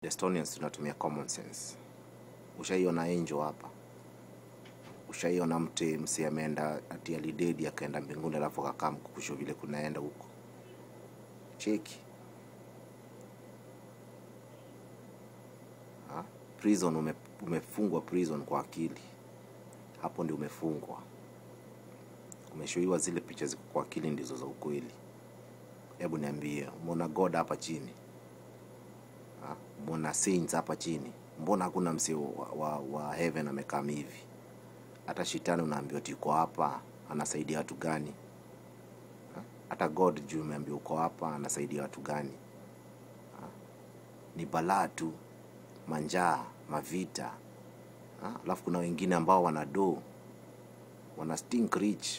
Estonians tunatumia common sense. Ushaiona angel hapa? Ushaiona mte mse ameenda ati alidedi akaenda mbinguni alafu akakaa mkukusho vile kunaenda huko? Cheki. Ha? Prison ume, umefungwa prison kwa akili. Hapo ndio umefungwa. Umeshoiwa zile picha ziko kwa akili ndizo za ukweli. Hebu niambie, umeona God hapa chini? Ha? Umeona saints hapa chini? Mbona hakuna msee wa, wa, wa heaven amekaa hivi? Hata shetani unaambiwa ati uko hapa, anasaidia watu gani? Ha? Hata God juu umeambiwa uko hapa, anasaidia watu gani? Ha? Ni balaa tu, manjaa, mavita. Ha? Alafu kuna wengine ambao wana do, wana stink rich.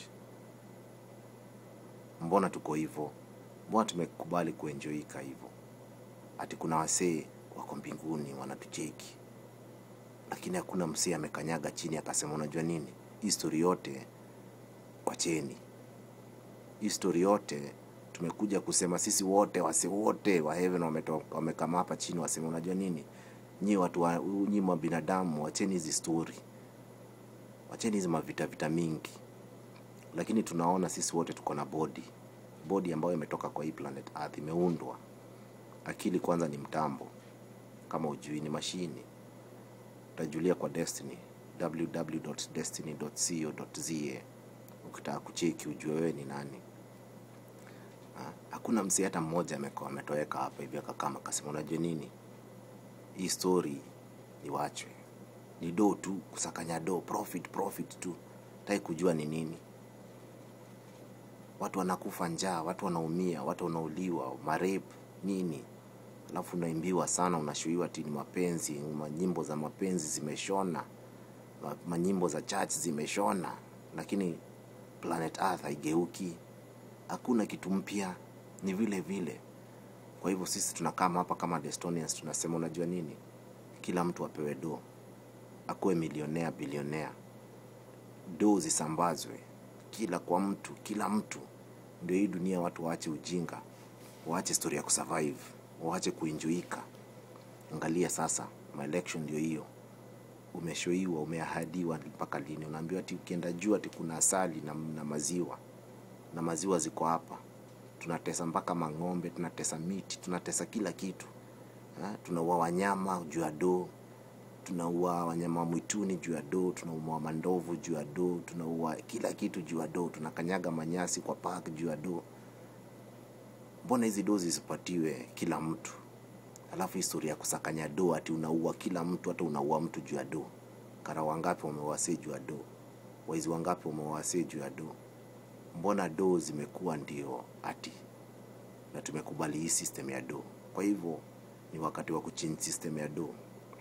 Mbona tuko hivyo? Mbona tumekubali kuenjoika hivyo? Ati kuna wasee wako mbinguni wanatucheki, lakini hakuna msee amekanyaga chini akasema, unajua nini, hii story yote wacheni, hii story yote tumekuja kusema sisi wote, wase wote wa heaven wametoka- wamekama hapa chini, wasema, unajua nini, nyi watu wa, nyi mwa binadamu, wacheni hizi story, wacheni hizi mavita vita mingi, lakini tunaona sisi wote tuko na body body ambayo imetoka kwa hii planet Earth, imeundwa. Akili kwanza ni mtambo, kama ujui ni mashini. Utajulia kwa Destiny, www.destiny.co.za ukitaka kucheki ujue wewe ni nani. Ha? Hakuna msee hata mmoja ameko- ametoweka hapa hivi akakama akasema, unajua nini, hii story iwachwe, ni do tu, kusakanya do, profit profit tu, tai kujua ni nini watu wanakufa njaa, watu wanaumia, watu wanauliwa, marep nini, alafu unaimbiwa sana, unashuiwa ati ni mapenzi, manyimbo za mapenzi zimeshona, ma- manyimbo za church zimeshona, lakini planet Earth haigeuki, hakuna kitu mpya, ni vile vile. Kwa hivyo sisi tunakaa hapa kama Destonians tunasema, unajua nini, kila mtu apewe do, akuwe milionea, bilionea, do zisambazwe kila kwa mtu kila mtu ndio hii dunia watu waache ujinga waache story ya kusurvive waache kuinjuika angalia sasa maelection ndio hiyo umeshoiwa umeahadiwa mpaka lini unaambiwa ati ukienda juu ati kuna asali na, na maziwa na maziwa ziko hapa tunatesa mpaka mang'ombe tunatesa miti tunatesa kila kitu ha? tunaua wanyama juu ya doo tunaua wanyama wa mwituni juu ya doo, tunaua mandovu juu ya doo, tunaua kila kitu juu ya doo, tunakanyaga manyasi kwa park juu ya doo. Mbona hizi doo zisipatiwe kila mtu? Alafu historia ya kusakanya doo ati unaua kila mtu, hata unaua mtu juu ya doo. Kara wangapi wamewasee juu ya doo? Waizi wangapi wamewasee juu ya doo? Mbona doo zimekuwa ndio ati na tumekubali hii system ya doo? Kwa hivyo ni wakati wa kuchange system ya doo.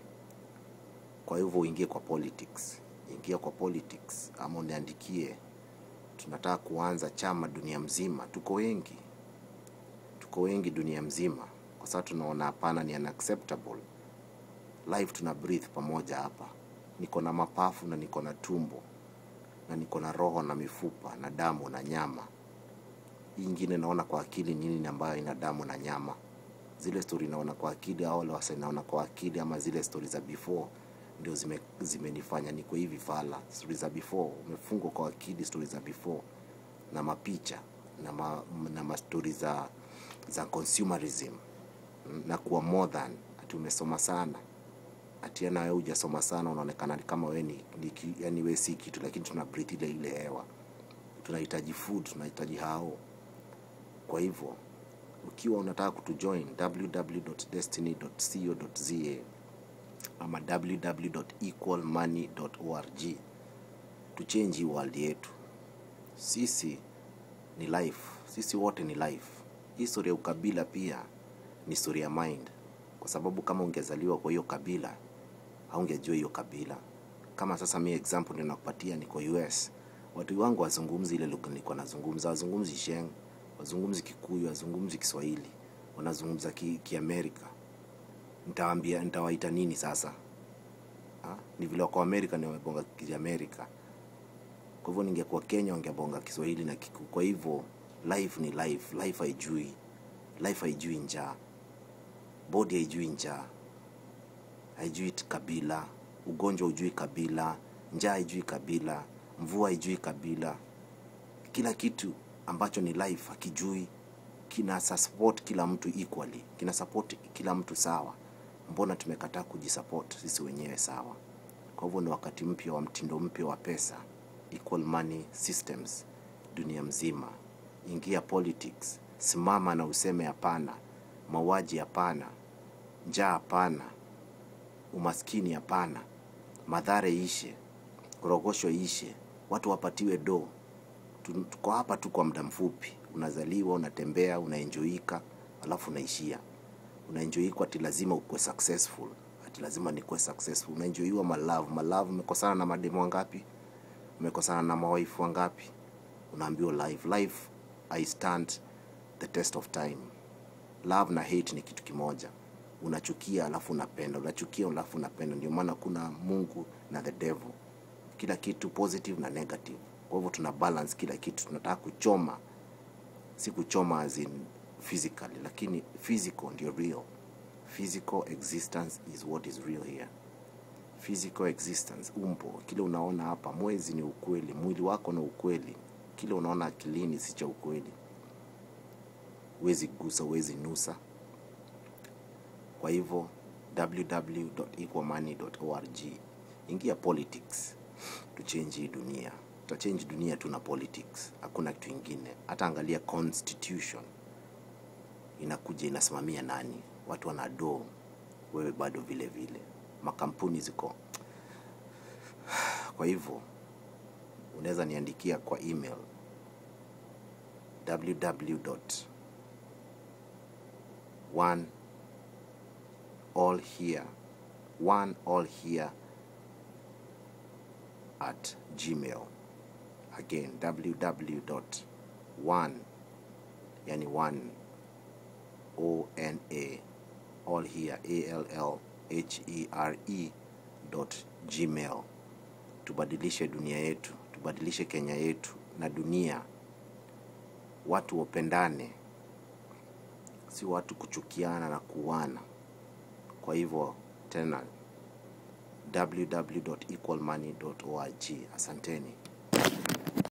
Kwa hivyo uingie kwa politics, ingia kwa politics ama uniandikie. Tunataka kuanza chama dunia mzima, tuko wengi, tuko wengi dunia mzima, kwa sababu tunaona hapana, ni unacceptable. Life tuna breathe pamoja hapa. Niko na mapafu na niko na tumbo na niko na roho na mifupa na damu na nyama. Hii ingine naona kwa akili nini ambayo ina damu na nyama. Zile story naona kwa akili au wale wasa naona kwa akili ama zile story za before ndio zime, zimenifanya niko hivi fala. Story za before umefungwa kwa akili, story za before na mapicha na ma, na mastori za za consumerism mm, na kuwa more than ati umesoma sana ati na wewe hujasoma sana unaonekana ni kama wewe ni, ni ki- yani wewe si kitu, lakini tuna breathe ile ile hewa. Tunahitaji food, tunahitaji hao. Kwa hivyo ukiwa unataka kutujoin www.destiny.co.za ama www.equalmoney.org tuchange hii world yetu. Sisi ni life, sisi wote ni life. Hii historia ya ukabila pia ni historia ya mind, kwa sababu kama ungezaliwa kwa hiyo kabila haungejua hiyo kabila. Kama sasa mi example ndio nakupatia, niko US, watu wangu wazungumzi ile lugha nilikuwa nazungumza, wazungumzi Sheng, wazungumzi Kikuyu, wazungumzi Kiswahili, wanazungumza ki, Kiamerika. Nitawaambia, nitawaita nini sasa? Ha? Ni vile wako Amerika ndio wamebonga Kiamerika. Kwa hivyo ningekuwa Kenya wangebonga Kiswahili na Kiku. Kwa hivyo life ni life, life haijui, life haijui njaa, body haijui njaa, haijui kabila, ugonjwa hujui kabila, njaa haijui kabila, mvua haijui kabila. Kila kitu ambacho ni life hakijui, kina support kila mtu equally, kina support kila mtu sawa. Mbona tumekataa kujisupport sisi wenyewe sawa? Kwa hivyo ni wakati mpya wa mtindo mpya wa pesa, equal money systems dunia mzima. Ingia politics, simama na useme hapana, mauaji hapana, njaa hapana, umaskini hapana, madhara ishe, korogosho ishe, watu wapatiwe do. Tu- Tuko hapa tu kwa muda mfupi, unazaliwa, unatembea, unaenjoika, alafu unaishia. Unaenjoikwa ati lazima ukuwe successful, ati lazima nikuwe successful. Unaenjoiwa malove, malove. Umekosana na mademu wangapi? Umekosana na mawaifu wangapi? Unaambiwa life, life I stand the test of time. Love na hate ni kitu kimoja. Unachukia alafu unapenda, unachukia alafu unapenda. Ndio maana kuna Mungu na the devil, kila kitu positive na negative. Kwa hivyo tuna balance kila kitu, tunataka kuchoma, si kuchoma as in physically, lakini physical ndio real. Physical existence is what is real here. Physical existence, umbo, kile unaona hapa, mwezi ni ukweli, mwili wako ni ukweli, kile unaona akilini si cha ukweli. Huwezi gusa, huwezi nusa. Kwa hivyo www.equalmoney.org, ingia politics, tuchange hii dunia. Tutachange dunia tu na politics, hakuna kitu ingine. Hata angalia constitution inakuja inasimamia nani? Watu wana doo, wewe bado vile vile, makampuni ziko. Kwa hivyo unaweza niandikia kwa email www one all here one all here at gmail again www one yani one o n a all here a l l h e r e dot gmail tubadilishe dunia yetu tubadilishe kenya yetu na dunia watu wapendane si watu kuchukiana na kuuana. Kwa hivyo tena www.equalmoney.org. Asanteni.